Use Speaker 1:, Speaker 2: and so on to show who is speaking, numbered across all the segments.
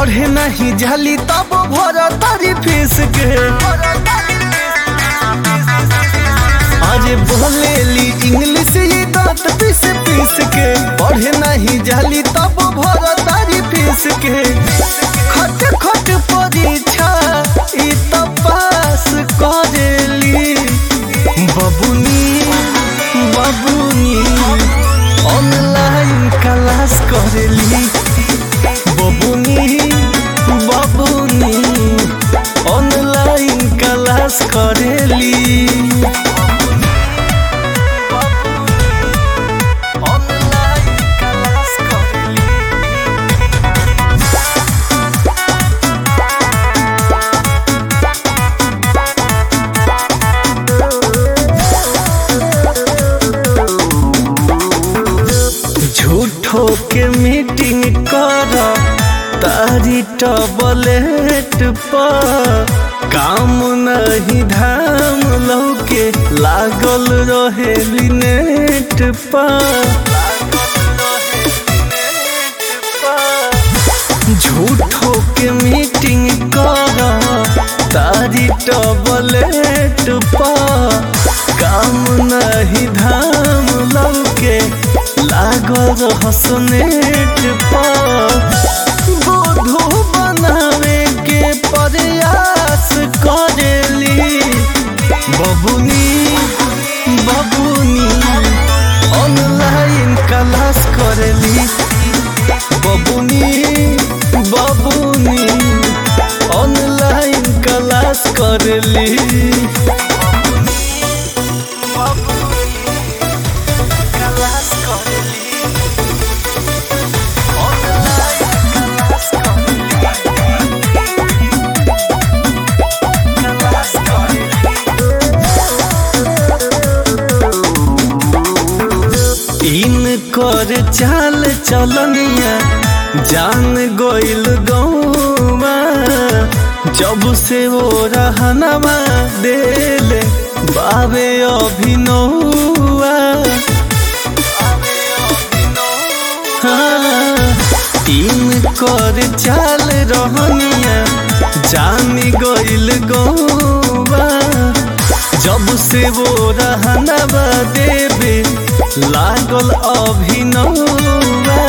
Speaker 1: पढ़े नहीं जाली तब भर तारी फीस के अरे बोलेली इंग्लिश ये दांत पीस पीस के पढ़े नहीं जाली तब भर तारी फीस के खट खट परीक्षा ई तो पास करेली बबुनी बबुनी ऑनलाइन क्लास करेली बबुनी बबुनी ऑनलाइन क्लास करेली ऑनलाइन क्लास करेली झूठो के मीटिंग कर तारी टबलेट पर काम नहीं धाम लौके लागल रहे नेट पर झूठो के मीटिंग कर तारी टबलेट पर काम नहीं धाम लौके लागल हसनेट पर बोधो बनावे के प्रयास करेली बबुनी बबुनी ऑनलाइन क्लास करेली बबुनी बबुनी ऑनलाइन क्लास करेली क्लास करेली ऑनलाइन क्लास करेली क्लास करेली इन कर चाल चलनिया जान गोइल गौमा जब से वो रहनवा देले बाबे अभिनौआ तीन कर चाल रहनिया जानी गइल गौबा जब से वो रहनवा देवे लागल अभिनौआ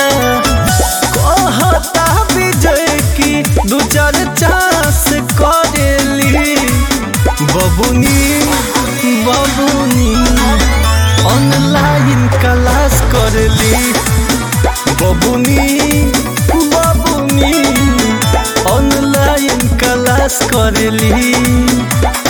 Speaker 1: कहता विजय की दू चार चांस करेली बबुनी बबुनी ऑनलाइन क्लास करली बबुनी बबुनी ऑनलाइन क्लास करली